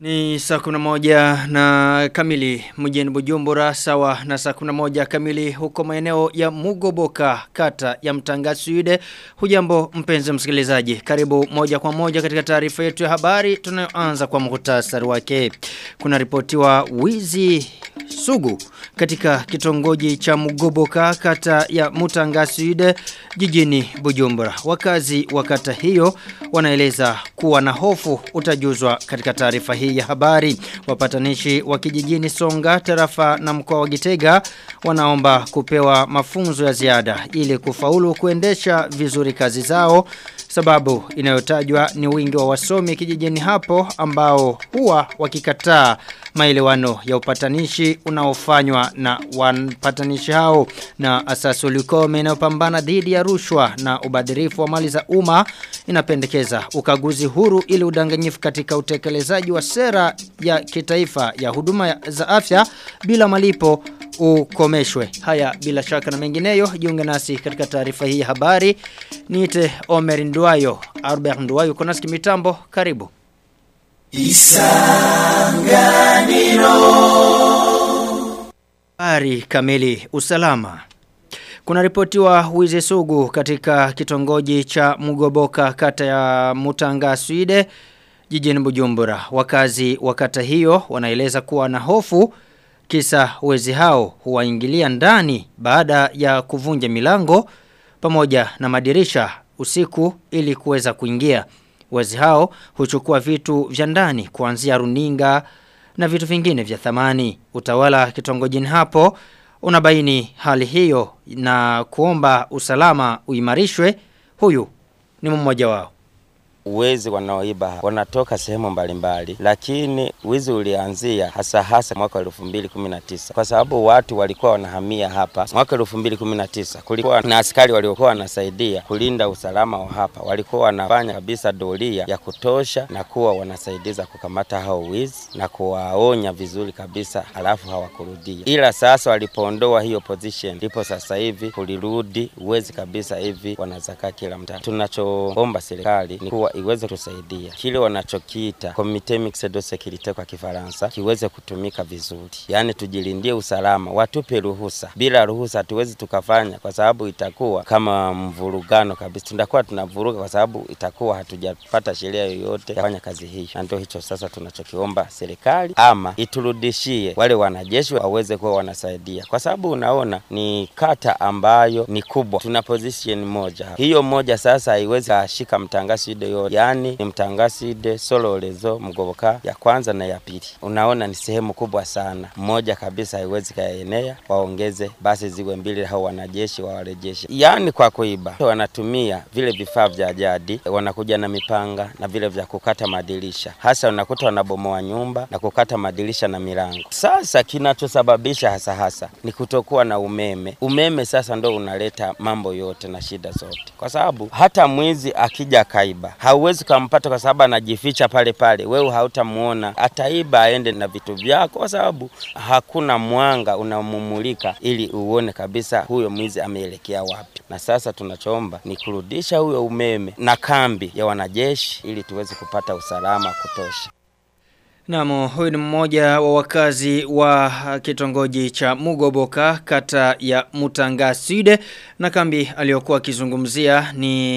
Ni saa kuna moja na kamili mjini Bujumbura sawa na saa kuna moja kamili huko maeneo ya Mugoboka kata ya Mtangasuide. Hujambo mpenzi msikilizaji. Karibu moja kwa moja katika taarifa yetu ya habari tunayoanza kwa muhtasari wake. Kuna ripotiwa wizi sugu katika kitongoji cha Mugoboka kata ya Mutangasuide jijini Bujumbura. Wakazi wa kata hiyo wanaeleza kuwa na hofu utajuzwa katika taarifa hii ya habari. Wapatanishi wa kijijini Songa, tarafa na mkoa wa Gitega wanaomba kupewa mafunzo ya ziada ili kufaulu kuendesha vizuri kazi zao. Sababu inayotajwa ni wingi wa wasomi kijijini hapo ambao huwa wakikataa maelewano ya upatanishi unaofanywa na wapatanishi hao na asasi ulikome inayopambana dhidi ya rushwa na ubadhirifu wa mali za umma inapendekeza ukaguzi huru ili udanganyifu katika utekelezaji wa sera ya kitaifa ya huduma za afya bila malipo ukomeshwe. Haya bila shaka na mengineyo jiunge nasi katika taarifa hii ya habari. Niite Omer Nduwayo, Albert Nduwayo kuna mitambo karibu. Isanganiro Habari kamili usalama kuna ripotiwa wizi sugu katika kitongoji cha Mugoboka kata ya Mutanga Swide jijini Bujumbura. Wakazi wa kata hiyo wanaeleza kuwa na hofu kisa wezi hao huwaingilia ndani baada ya kuvunja milango pamoja na madirisha usiku ili kuweza kuingia. Wezi hao huchukua vitu vya ndani kuanzia runinga na vitu vingine vya thamani. Utawala kitongojini hapo unabaini hali hiyo na kuomba usalama uimarishwe. Huyu ni mmoja wao. Wezi wanaoiba wanatoka sehemu mbalimbali, lakini wizi ulianzia hasa hasa mwaka wa elfu mbili kumi na tisa kwa sababu watu walikuwa wanahamia hapa. Mwaka elfu mbili kumi na tisa kulikuwa na askari waliokuwa wanasaidia kulinda usalama wa hapa, walikuwa wanafanya kabisa doria ya kutosha na kuwa wanasaidiza kukamata hao wizi na kuwaonya vizuri kabisa, halafu hawakurudia. Ila sasa walipoondoa hiyo position, ndipo sasa hivi kulirudi wezi kabisa, hivi wanazaka kila mtaa. Tunachoomba serikali ni kuwa iweze kusaidia kile wanachokiita comite mixed de securite kwa Kifaransa kiweze kutumika vizuri, yaani tujilindie usalama, watupe ruhusa. Bila ruhusa hatuwezi tukafanya, kwa sababu itakuwa kama mvurugano kabisa, tutakuwa tunavuruga kwa sababu itakuwa hatujapata sheria yoyote ya kufanya kazi hii, na ndio hicho sasa tunachokiomba serikali, ama iturudishie wale wanajeshi waweze kuwa wanasaidia, kwa sababu unaona ni kata ambayo ni kubwa, tuna position moja, hiyo moja sasa haiwezi kashika mtangaside yote yani ni mtangaside sololezo mgoboka ya kwanza na ya pili. Unaona ni sehemu kubwa sana, mmoja kabisa haiwezi kaenea, waongeze basi ziwe mbili, hao wanajeshi wawarejeshe. Yani kwa kuiba wanatumia vile vifaa vya jadi, wanakuja na mipanga na vile vya kukata madirisha, hasa unakuta wanabomoa nyumba na kukata madirisha na milango. Sasa kinachosababisha hasa hasa ni kutokuwa na umeme. Umeme sasa ndo unaleta mambo yote na shida zote, kwa sababu hata mwizi akija kaiba hauwezi kumpata kwa sababu anajificha pale pale, wewe hautamuona. Ataiba aende na vitu vyako, kwa sababu hakuna mwanga unamumulika ili uone kabisa huyo mwizi ameelekea wapi. Na sasa tunachoomba ni kurudisha huyo umeme na kambi ya wanajeshi ili tuweze kupata usalama kutosha. Naam, huyu ni mmoja wa wakazi wa kitongoji cha Mugoboka kata ya Mutangaside na kambi aliyokuwa akizungumzia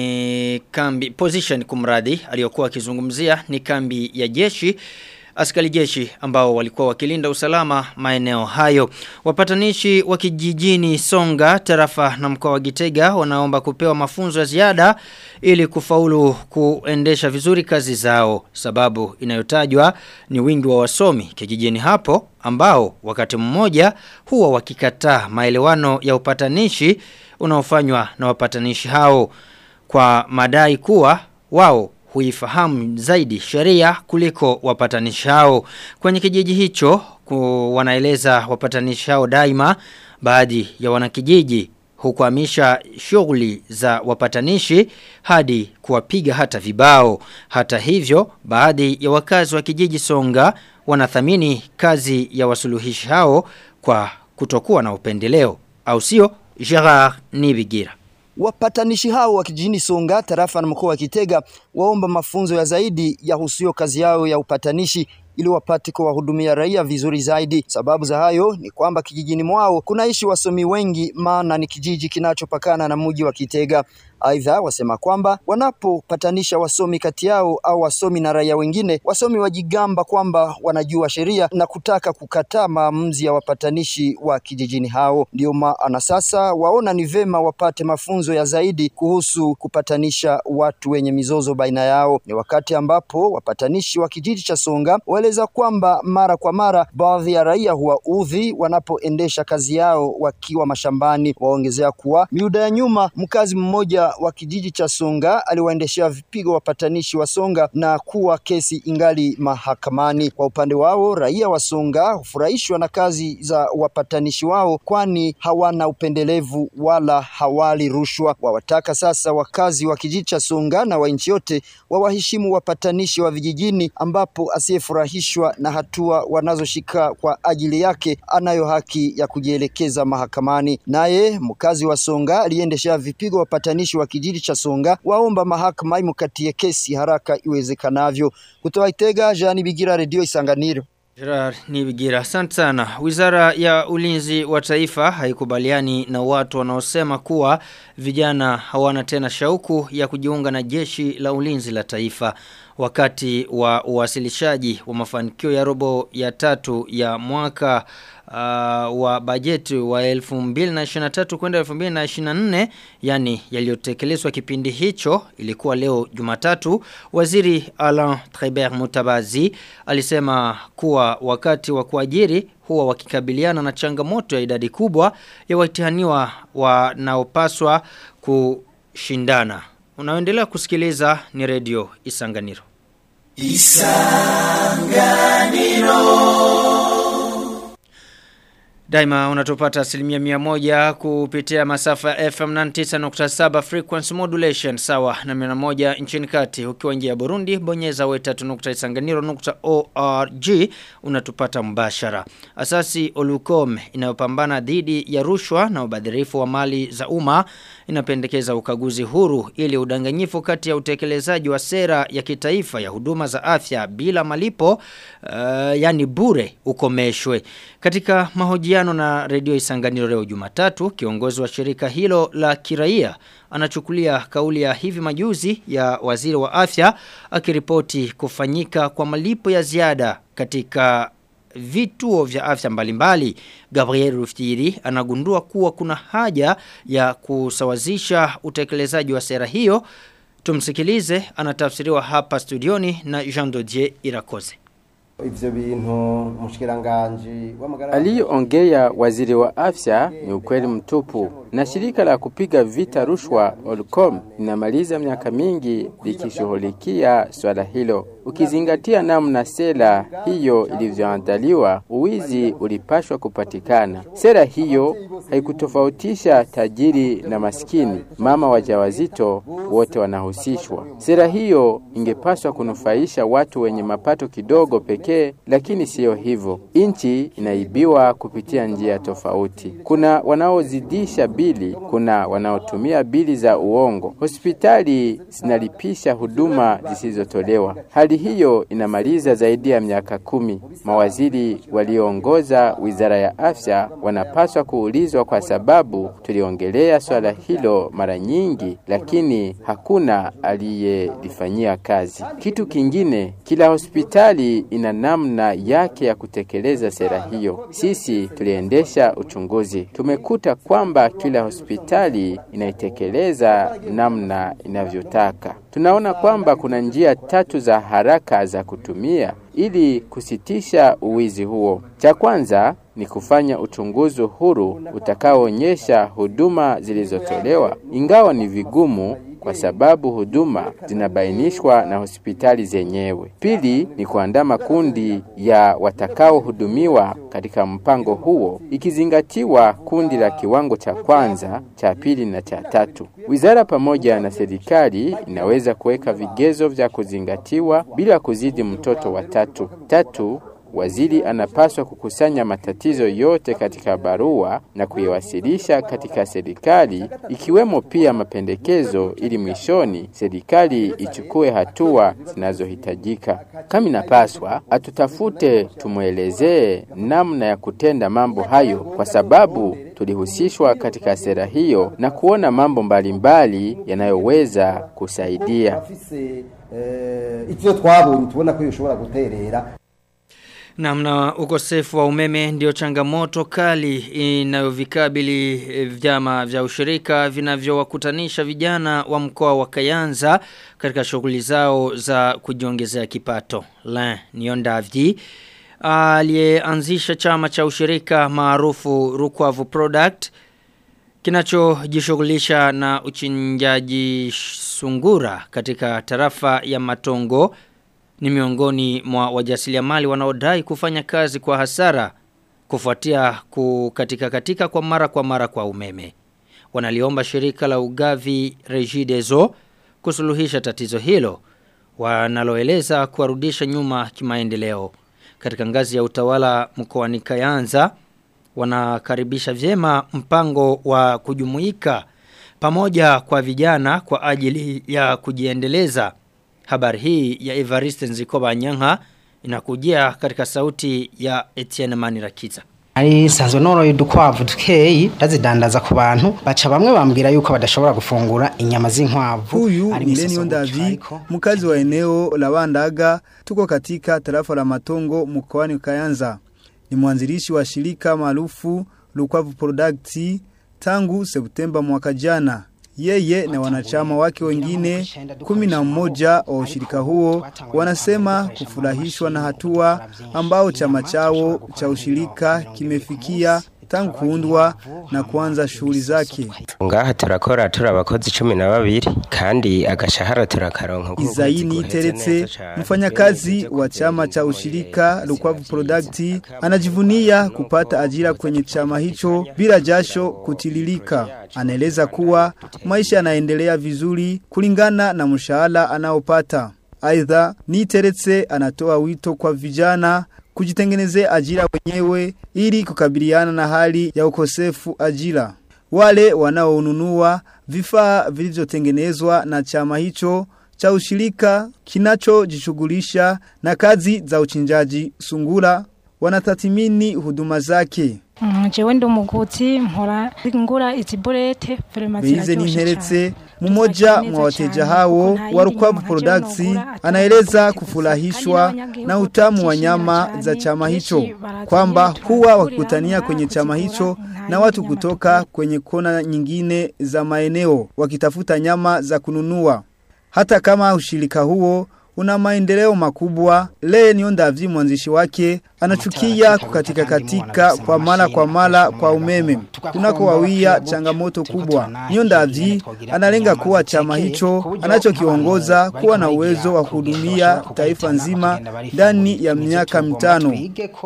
ni kambi position kumradi aliyokuwa akizungumzia ni kambi ya jeshi askari jeshi ambao walikuwa wakilinda usalama maeneo hayo. Wapatanishi wa kijijini Songa, tarafa na mkoa wa Gitega wanaomba kupewa mafunzo ya ziada ili kufaulu kuendesha vizuri kazi zao. Sababu inayotajwa ni wingi wa wasomi kijijini hapo ambao wakati mmoja huwa wakikataa maelewano ya upatanishi unaofanywa na wapatanishi hao kwa madai kuwa wao huifahamu zaidi sheria kuliko wapatanishi hao. Kwenye kijiji hicho wanaeleza wapatanishi hao daima baadhi ya wanakijiji hukwamisha shughuli za wapatanishi hadi kuwapiga hata vibao. Hata hivyo, baadhi ya wakazi wa kijiji Songa wanathamini kazi ya wasuluhishi hao kwa kutokuwa na upendeleo. Au sio? Gerard Nibigira. Wapatanishi hao wa kijijini Songa tarafa na mkoa wa Kitega waomba mafunzo ya zaidi ya husio kazi yao ya upatanishi ili wapate kuwahudumia raia vizuri zaidi. Sababu za hayo ni kwamba kijijini mwao kunaishi wasomi wengi, maana ni kijiji kinachopakana na mji wa Kitega. Aidha, wasema kwamba wanapopatanisha wasomi kati yao au wasomi na raia wengine, wasomi wajigamba kwamba wanajua sheria na kutaka kukataa maamuzi ya wapatanishi wa kijijini hao. Ndio maana sasa waona ni vema wapate mafunzo ya zaidi kuhusu kupatanisha watu wenye mizozo baina yao. Ni wakati ambapo wapatanishi wa kijiji cha Songa waeleza kwamba mara kwa mara baadhi ya raia huwaudhi wanapoendesha kazi yao wakiwa mashambani. Waongezea kuwa miuda ya nyuma mkazi mmoja wa kijiji cha Songa aliwaendeshea vipigo wapatanishi wa Songa na kuwa kesi ingali mahakamani. Kwa upande wao, raia wa Songa hufurahishwa na kazi za wapatanishi wao, kwani hawana upendelevu wala hawali rushwa. Wawataka sasa wakazi wa kijiji cha Songa na wa nchi yote wawaheshimu wapatanishi wa vijijini, ambapo asiyefurahishwa na hatua wanazoshika kwa ajili yake anayo haki ya kujielekeza mahakamani. Naye mkazi wa Songa aliendeshea vipigo wapatanishi wa kijiji cha Songa waomba mahakama imkatie kesi haraka iwezekanavyo. Kutoka Itega, Jani Bigira, Radio Isanganiro. Gerard Nibigira, asante sana. Wizara ya ulinzi wa taifa haikubaliani na watu wanaosema kuwa vijana hawana tena shauku ya kujiunga na jeshi la ulinzi la taifa. Wakati wa uwasilishaji wa mafanikio ya robo ya tatu ya mwaka uh, wa bajeti wa 2023 kwenda 2024 yani yaliyotekelezwa kipindi hicho ilikuwa leo Jumatatu waziri Alain Tribert Mutabazi alisema kuwa wakati wa kuajiri huwa wakikabiliana na changamoto ya idadi kubwa ya watihaniwa wanaopaswa kushindana unaoendelea kusikiliza ni redio Isanganiro Daima unatupata asilimia mia moja kupitia masafa ya FM 99.7 frequency modulation sawa na mia moja nchini kati ukiwa nje ya Burundi bonyeza we3.isanganiro.org unatupata mbashara. Asasi Olucom inayopambana dhidi ya rushwa na ubadhirifu wa mali za umma inapendekeza ukaguzi huru ili udanganyifu kati ya utekelezaji wa sera ya kitaifa ya huduma za afya bila malipo uh, yani bure ukomeshwe. Katika mahojiano na redio Isanganiro leo Jumatatu, kiongozi wa shirika hilo la kiraia anachukulia kauli ya hivi majuzi ya waziri wa afya akiripoti kufanyika kwa malipo ya ziada katika vituo vya afya mbalimbali. Gabriel Rufitiri anagundua kuwa kuna haja ya kusawazisha utekelezaji wa sera hiyo. Tumsikilize anatafsiriwa hapa studioni na Jean Dodier Irakoze. ivyo bintu mushikiranganje w'amagara Aliyoongea waziri wa afya ni ukweli mtupu, na shirika la kupiga vita rushwa Olcom linamaliza miaka mingi likishughulikia swala hilo. Ukizingatia namna sera hiyo ilivyoandaliwa, uwizi ulipashwa kupatikana. Sera hiyo haikutofautisha tajiri na maskini, mama wajawazito wote wanahusishwa. Sera hiyo ingepaswa kunufaisha watu wenye mapato kidogo pekee, lakini siyo hivyo. Nchi inaibiwa kupitia njia tofauti. Kuna wanaozidisha bili, kuna wanaotumia bili za uongo. Hospitali zinalipisha huduma zisizotolewa. Hali hiyo inamaliza zaidi ya miaka kumi. Mawaziri walioongoza wizara ya afya wanapaswa kuulizwa kwa sababu tuliongelea swala hilo mara nyingi, lakini hakuna aliyelifanyia kazi. Kitu kingine, kila hospitali ina namna yake ya kutekeleza sera hiyo. Sisi tuliendesha uchunguzi, tumekuta kwamba kila hospitali inaitekeleza namna inavyotaka. Tunaona kwamba kuna njia tatu za haraka za kutumia ili kusitisha uwizi huo. Cha kwanza ni kufanya uchunguzi huru utakaoonyesha huduma zilizotolewa, ingawa ni vigumu kwa sababu huduma zinabainishwa na hospitali zenyewe. Pili ni kuandaa makundi ya watakaohudumiwa katika mpango huo, ikizingatiwa kundi la kiwango cha kwanza, cha pili na cha tatu. Wizara pamoja na serikali inaweza kuweka vigezo vya kuzingatiwa bila kuzidi mtoto wa tatu. Tatu, waziri anapaswa kukusanya matatizo yote katika barua na kuyawasilisha katika serikali, ikiwemo pia mapendekezo, ili mwishoni serikali ichukue hatua zinazohitajika. Kama inapaswa, atutafute tumwelezee namna ya kutenda mambo hayo, kwa sababu tulihusishwa katika sera hiyo na kuona mambo mbalimbali yanayoweza kusaidia. afise eh, ivyo twabonye tubona ko yoshobora guterera Namna ukosefu wa umeme ndio changamoto kali inayovikabili eh, vyama vya ushirika vinavyowakutanisha vijana wa mkoa wa Kayanza katika shughuli zao za kujiongezea kipato. La Niondavji aliyeanzisha chama cha ushirika maarufu Rukwavu Product kinachojishughulisha na uchinjaji sungura katika tarafa ya Matongo ni miongoni mwa wajasiriamali wanaodai kufanya kazi kwa hasara kufuatia kukatika katika kwa mara kwa mara kwa umeme. Wanaliomba shirika la ugavi Regideso kusuluhisha tatizo hilo wanaloeleza kuwarudisha nyuma kimaendeleo. Katika ngazi ya utawala mkoani Kayanza wanakaribisha vyema mpango wa kujumuika pamoja kwa vijana kwa ajili ya kujiendeleza. Habari hii ya Evariste Nzikoba Nyanga inakujia katika sauti ya Etienne Manirakiza. ari sanzwe noroye udukwavu dukeyi ndazidandaza ku bantu baca bamwe bambwira yuko badashobora gufungura inyama z'inkwavu Huyu ari ni misoso Lenio Ndavi, ariko mkazi wa eneo la Wandaga, tuko katika tarafa la Matongo mkoani Kayanza. Ni mwanzilishi wa shirika maarufu Lukwavu Products tangu Septemba mwaka jana. Yeye na wanachama wake wengine kumi na mmoja wa ushirika huo wanasema kufurahishwa na hatua ambao chama chao cha ushirika kimefikia tangu kuundwa na kuanza shughuli zake. ngaha turakora turi abakozi cumi na babiri kandi agashahara turakaronka nk'ukwezi Izaini guheze Teretse, neza cane. mfanyakazi wa chama cha ushirika Lukwavu Product, anajivunia kupata ajira kwenye chama hicho bila jasho kutililika. Anaeleza kuwa maisha yanaendelea vizuri kulingana na mshahara anaopata. Aidha, Niteretse anatoa wito kwa vijana kujitengenezea ajira wenyewe ili kukabiliana na hali ya ukosefu ajira. Wale wanaonunua vifaa vilivyotengenezwa na chama hicho cha ushirika kinachojishughulisha na kazi za uchinjaji sungura wanatathmini huduma zake. Mm, jewe ndi umuguzi mpora ngura izi burete vraiment Beize ziraryoshe Ninteretse cane. mmoja Tuzakira mwa neza wateja cane, hao kuko nta wa yindi Rukwavu nyama ntaje Products nogura, atari anaeleza kuko kufurahishwa kandi n'abanyagihugu na utamu wa batishimira nyama cane, za chama hicho kenshi barazanye, kwamba huwa tunahurira wakikutania hamwe kwenye chama kuzigura, hicho nta na yindi watu nyama kutoka kwenye kona nyingine za maeneo wakitafuta nyama za kununua. Hata kama ushirika huo una maendeleo makubwa, Lee Niondavyi mwanzishi wake anachukia kukatika katika kwa mara kwa mara kwa umeme kunako wawia changamoto kubwa. Niondavyi analenga kuwa chama hicho anachokiongoza kuwa na uwezo wa kuhudumia taifa nzima ndani ya miaka mitano.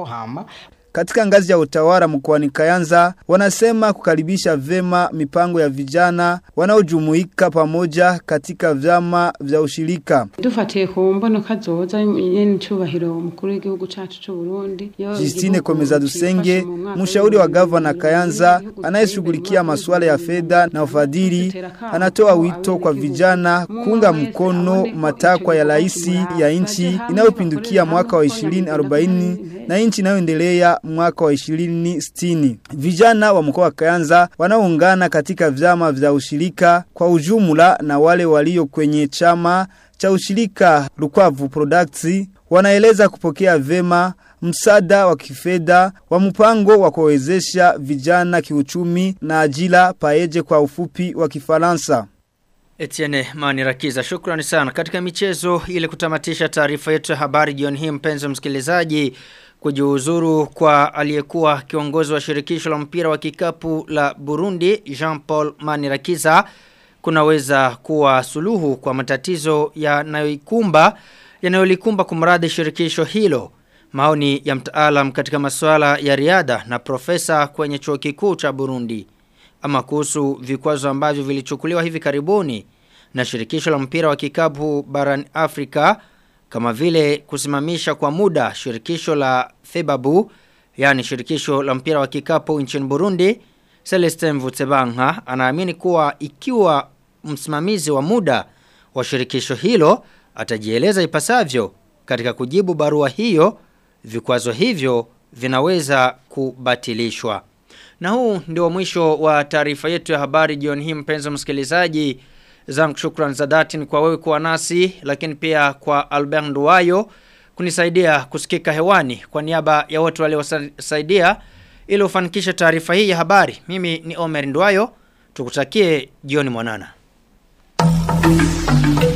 Katika ngazi ya utawala mkoani Kayanza wanasema kukaribisha vema mipango ya vijana wanaojumuika pamoja katika vyama vya ushirika. dufatiye ku mbonoka zoza nyene cyubahiro umukuru w'igihugu cacu c'u Burundi yo Justine igihugu Komeza Dusenge, cifashe mu mwaka mshauri wa w'ibihumbi gavana bibiri Kayanza n'igihugu anayeshughulikia giteye masuala ya imbere fedha na ufadhili, anatoa wito kwa vijana kuunga mkono matakwa ya rais ya nchi inayopindukia mwaka wa 2040 na nchi inayoendelea mwaka wa 2060. Vijana wa mkoa wa Kayanza wanaoungana katika vyama vya ushirika kwa ujumla na wale walio kwenye chama cha ushirika Lukwavu Products wanaeleza kupokea vema msaada wa kifedha wa mpango wa kuwezesha vijana kiuchumi na ajira paeje kwa ufupi wa Kifaransa. Etienne Manirakiza, shukrani sana. Katika michezo ili kutamatisha taarifa yetu ya habari jioni hii mpenzi msikilizaji kujiuzuru kwa aliyekuwa kiongozi wa shirikisho la mpira wa kikapu la Burundi Jean-Paul Manirakiza kunaweza kuwa suluhu kwa matatizo yanayoikumba yanayolikumba kumradhi shirikisho hilo. Maoni ya mtaalam katika masuala ya riadha na profesa kwenye chuo kikuu cha Burundi ama kuhusu vikwazo ambavyo vilichukuliwa hivi karibuni na shirikisho la mpira wa kikapu barani Afrika kama vile kusimamisha kwa muda shirikisho la Febabu yani shirikisho la mpira wa kikapu nchini Burundi Celestin Mvutsebanka anaamini kuwa ikiwa msimamizi wa muda wa shirikisho hilo atajieleza ipasavyo katika kujibu barua hiyo vikwazo hivyo vinaweza kubatilishwa. Na huu ndio mwisho wa taarifa yetu ya habari jioni hii mpenzi msikilizaji. Zangu shukran za dhati ni kwa wewe kuwa nasi lakini pia kwa Albert Nduwayo kunisaidia kusikika hewani kwa niaba ya wote waliosaidia ili ufanikishe taarifa hii ya habari. Mimi ni Omer Nduwayo. Tukutakie jioni mwanana.